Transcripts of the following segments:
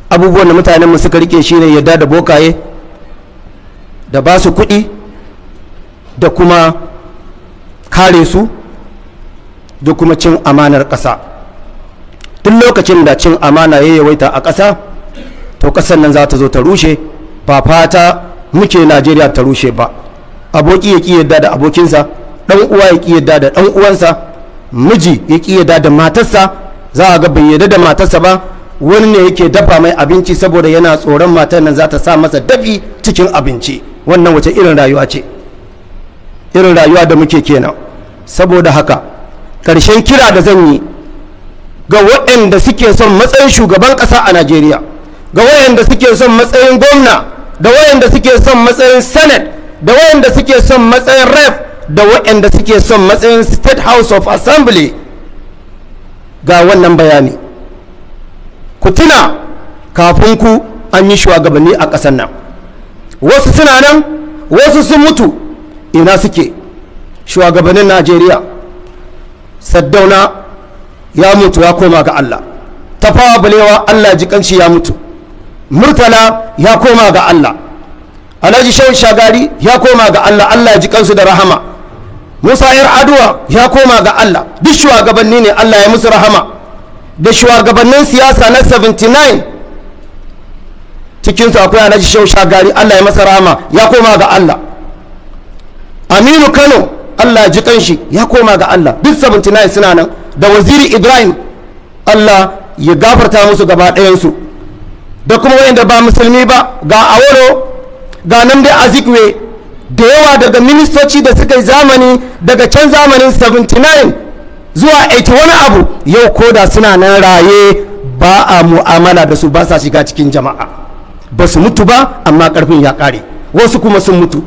abubuwan da mutanenmu suka rike shine yadda da bokaye da ba su kuɗi da kuma kare su da kuma cin amanar ƙasa duk lokacin da cin amana ya yawaita a ƙasa to ƙasar nan za ta zo ta rushe ba fata muke najeriya ta rushe ba aboki ya ƙi yadda da abokinsa ɗan uwa ya ƙi yadda da ɗan uwansa miji ya ƙi yadda da matarsa za a ga bai yadda da matarsa ba wani ne yake dafa mai abinci saboda yana tsoron matar nan za ta sa masa dafi cikin abinci wannan wace irin rayuwa ce irin rayuwa da muke kenan saboda haka ƙarshen kira da zan yi ga waɗanda suke son matsayin shugaban ƙasa a najeriya ga waɗanda suke son matsayin gwamna da waɗanda suke son matsayin senate da waɗanda suke son matsayin rep da waɗanda suke son matsayin state house of assembly ga wannan bayani ku tuna kafin ku an yi shugabanni a ƙasar nan wasu suna nan wasu sun mutu ina suke shugabannin najeriya saddauna ya mutu ya koma ga allah tafawa balewa allah ji kanshi ya mutu murtala ya koma ga allah alhaji shehu shagari ya koma ga allah allah ji kansu da rahama musa yar aduwa ya koma ga allah duk shugabanni ne allah ya musu rahama da shugabannin siyasa na 79 cikinsu akwai alhaji shehu shagari allah ya masa rahama ya koma ga allah aminu kano allah ya ji kanshi ya koma ga allah duk 79 suna nan da waziri ibrahim allah ya gafarta musu gaba ɗayansu da kuma wayanda ba musulmi ba ga awolo ga nan dai azikwe da yawa daga ministoci da suka yi zamani daga can zamanin 79 zuwa 80 wani abu yau koda suna nan raye ba a mu'amala da su ba sa shiga cikin jama'a ba su mutu ba amma karfin ya kare wasu kuma sun mutu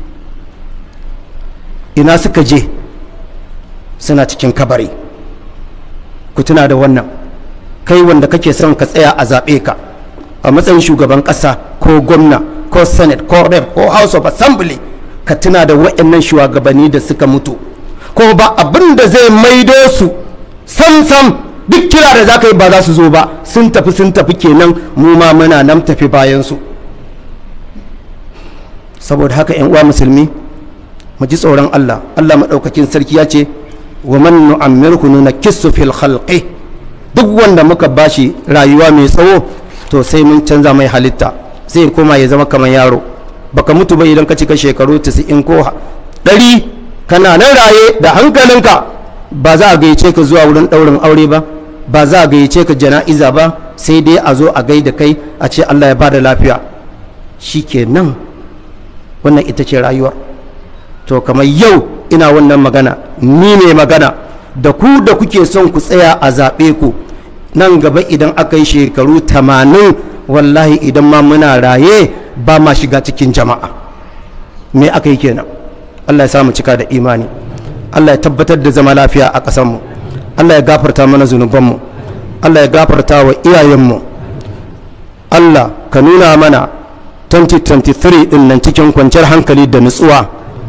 ina suka je suna cikin kabari ku tuna da wannan kai wanda kake son ka tsaya a zaɓe ka a matsayin shugaban ƙasa ko gwamna ko senate ko rep ko house of assembly ka tuna da waɗannan shugabanni da suka mutu ko ba abin da zai maido su sam sam duk kira da za ka yi ba za su zo ba sun tafi sun tafi kenan mu ma muna nan tafi bayan su saboda haka yan uwa musulmi mu ji tsoron Allah Allah maɗaukakin sarki ya ce wa man nu'ammirhu nunakkisu fil khalqi duk wanda muka bashi rayuwa mai tsawo to sai mun canza mai halitta sai koma ya zama kamar yaro baka mutu ba idan ka cika shekaru 90 ko 100 kana nan raye da hankalinka ba za a gayyace ka zuwa wurin ɗaurin aure ba ba za a gayyace ka jana'iza ba sai dai a zo a gaida kai a ce Allah ya bada lafiya shikenan wannan ita ce rayuwar to kamar yau ina wannan magana ni ne magana da ku da kuke son ku tsaya a zaɓe ku nan gaba idan aka yi shekaru tamanin wallahi idan ma muna raye ba ma shiga cikin jama'a me aka yi kenan allah ya samu cika da imani allah ya tabbatar da zama lafiya a ƙasanmu allah ya gafarta mana zunubanmu allah ya gafarta wa iyayenmu allah ka nuna mana 2023 din nan cikin kwanciyar hankali da nutsuwa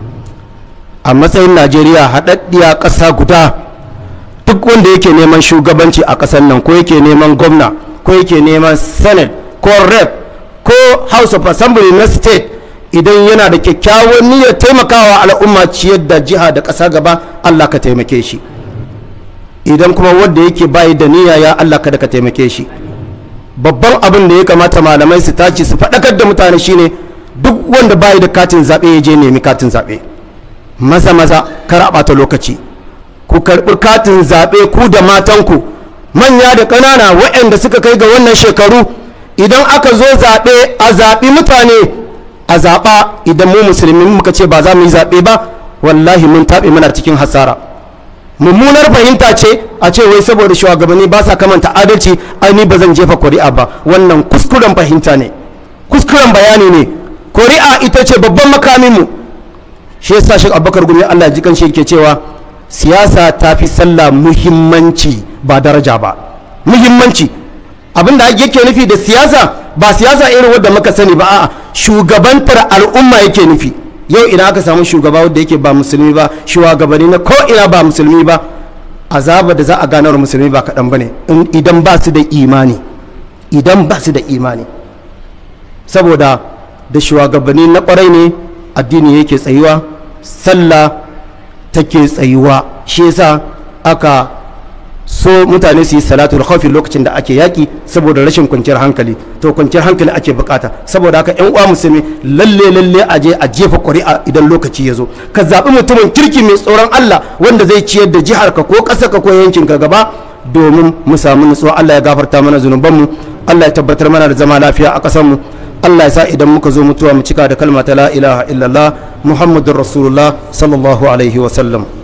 a matsayin najeriya haɗaɗɗiya ƙasa guda duk wanda yake neman shugabanci a ƙasar nan ko yake neman gwamna ko yake neman senate ko rep ko house of assembly na state idan yana da kyakkyawan niyyar taimakawa al'umma ciyar da jiha da ƙasa gaba allah ka taimake shi idan kuma wanda yake bayi da niyya ya allah kada ka taimake shi babban abin da ya kamata malamai su tashi su faɗakar da mutane shine duk wanda bayi da katin zaɓe ya je nemi katin zaɓe maza maza kar a ɓata lokaci ku karɓi katin zaɓe ku da matanku manya da ƙanana waɗanda suka kai ga wannan shekaru idan aka zo zaɓe a zaɓi mutane a zaɓa idan mu musulmi muka ce ba za mu yi zaɓe ba wallahi mun taɓe muna cikin hasara mummunar fahimta ce a ce wai saboda shugabanni ba sa kamanta adalci ai ni ba zan jefa kuri'a ba wannan kuskuren fahimta ne kuskuren bayani ne kuri'a ita ce babban makamin mu shi yasa shi abubakar gumi Allah ya ji kan shi yake cewa siyasa ta fi sallah muhimmanci ba daraja ba muhimmanci abinda yake nufi da siyasa ba siyasa irin wadda muka sani ba a'a shugabantar al'umma yake nufi yau ina aka samu shugaba wadda yake ba musulmi ba shugabanni na ko ina ba musulmi ba azaba da za a ganar musulmi ba kaɗan ba ne idan ba su da imani idan ba su da imani saboda da shugabanni na kwarai ne addini yake tsayuwa sallah take tsayuwa shi yasa aka so mutane su yi salatul khawfi lokacin da ake yaki saboda rashin kwanciyar hankali to kwanciyar hankali ake bukata saboda haka yan uwa musulmi lalle lalle a je a jefa ƙuri'a idan lokaci ya zo ka zaɓi mutumin kirki mai tsoron Allah wanda zai ciyar da jihar ka ko ƙasar ka ko yankin ka gaba domin mu samu nutsuwa Allah ya gafarta mana zunubanmu Allah ya tabbatar mana da zama lafiya a ƙasar mu Allah ya sa idan muka zo mutuwa mu cika da kalma ta la ilaha illallah muhammadur rasulullah sallallahu alaihi wa sallam